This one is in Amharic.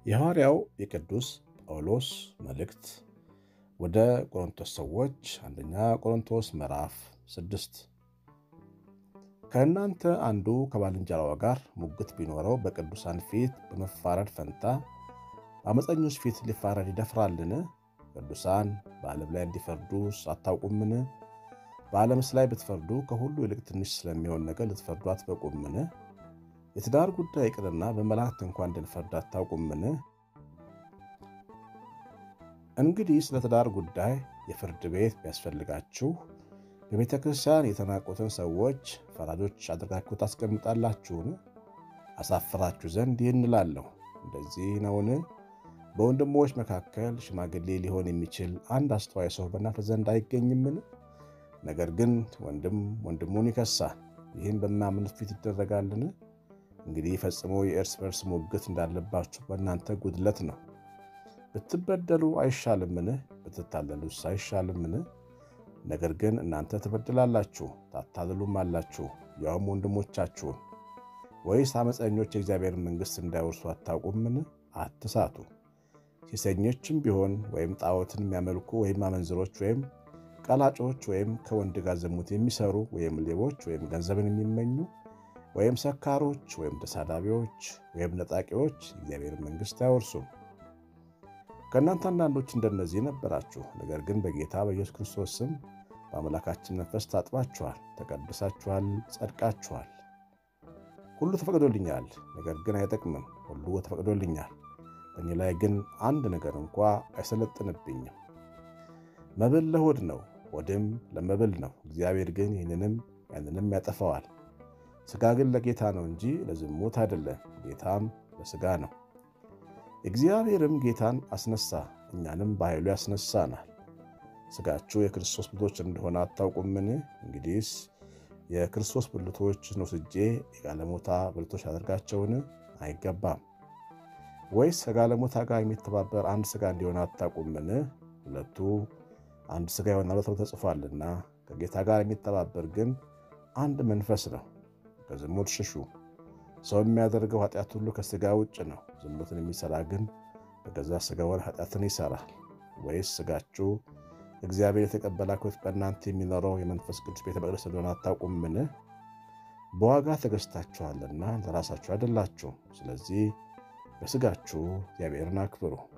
የሐዋርያው የቅዱስ ጳውሎስ መልእክት ወደ ቆሮንቶስ ሰዎች አንደኛ ቆሮንቶስ ምዕራፍ ስድስት ከእናንተ አንዱ ከባልንጀራው ጋር ሙግት ቢኖረው በቅዱሳን ፊት በመፋረድ ፈንታ በአመፀኞች ፊት ሊፋረድ ይደፍራልን? ቅዱሳን በዓለም ላይ እንዲፈርዱ አታውቁምን? በዓለምስ ላይ ብትፈርዱ ከሁሉ ይልቅ ትንሽ ስለሚሆን ነገር ልትፈርዱ አትበቁምን? የትዳር ጉዳይ ይቅርና በመላእክት እንኳን እንድንፈርድ አታውቁምን? እንግዲህ ስለ ትዳር ጉዳይ የፍርድ ቤት ቢያስፈልጋችሁ በቤተ ክርስቲያን የተናቁትን ሰዎች ፈራጆች አድርጋችሁ ታስቀምጣላችሁን? አሳፍራችሁ ዘንድ ይህን እላለሁ። እንደዚህ ነውን? በወንድሞች መካከል ሽማግሌ ሊሆን የሚችል አንድ አስተዋይ ሰው በእናንተ ዘንድ አይገኝምን? ነገር ግን ወንድም ወንድሙን ይከሳል። ይህም በማያምኑት ፊት ይደረጋልን? እንግዲህ ፈጽሞ የእርስ በርስ ሙግት እንዳለባችሁ በእናንተ ጉድለት ነው። ብትበደሉ አይሻልምን? ብትታለሉስ አይሻልምን? ነገር ግን እናንተ ትበድላላችሁ ታታልሉም አላችሁ፣ ያውም ወንድሞቻችሁን። ወይስ ዓመፀኞች የእግዚአብሔርን መንግሥት እንዳይወርሱ አታውቁምን? አትሳቱ። ሴሰኞችም ቢሆን ወይም ጣዖትን የሚያመልኩ ወይም አመንዝሮች ወይም ቀላጮች ወይም ከወንድ ጋር ዝሙት የሚሰሩ ወይም ሌቦች ወይም ገንዘብን የሚመኙ ወይም ሰካሮች ወይም ተሳዳቢዎች ወይም ነጣቂዎች የእግዚአብሔርን መንግሥት አይወርሱም። ከእናንተ አንዳንዶች እንደነዚህ ነበራችሁ። ነገር ግን በጌታ በኢየሱስ ክርስቶስ ስም በአምላካችን መንፈስ ታጥባችኋል፣ ተቀድሳችኋል፣ ጸድቃችኋል። ሁሉ ተፈቅዶልኛል፣ ነገር ግን አይጠቅምም። ሁሉ ተፈቅዶልኛል፣ በእኔ ላይ ግን አንድ ነገር እንኳ አይሰለጥንብኝም። መብል ለሆድ ነው፣ ሆድም ለመብል ነው። እግዚአብሔር ግን ይህንንም ያንንም ያጠፋዋል። ሥጋ ግን ለጌታ ነው እንጂ ለዝሙት አይደለም፣ ጌታም ለሥጋ ነው። እግዚአብሔርም ጌታን አስነሳ፣ እኛንም በኃይሉ ያስነሳናል። ሥጋችሁ የክርስቶስ ብልቶች እንደሆነ አታውቁምን? እንግዲህስ የክርስቶስ ብልቶችን ወስጄ የጋለሞታ ብልቶች አደርጋቸውን? አይገባም። ወይስ ከጋለሞታ ጋር የሚተባበር አንድ ሥጋ እንዲሆን አታውቁምን? ሁለቱ አንድ ሥጋ ይሆናሉ ተብሎ ተጽፏልና። ከጌታ ጋር የሚተባበር ግን አንድ መንፈስ ነው። ከዝሙት ሽሹ። ሰው የሚያደርገው ኃጢአት ሁሉ ከሥጋ ውጭ ነው። ዝሙትን የሚሠራ ግን በገዛ ሥጋው ኃጢአትን ይሠራል። ወይስ ሥጋችሁ እግዚአብሔር የተቀበላችሁት በእናንተ የሚኖረው የመንፈስ ቅዱስ ቤተ መቅደስ እንደሆነ አታውቁምን? በዋጋ ተገዝታችኋልና ለራሳችሁ አይደላችሁም። ስለዚህ በሥጋችሁ እግዚአብሔርን አክብሩ።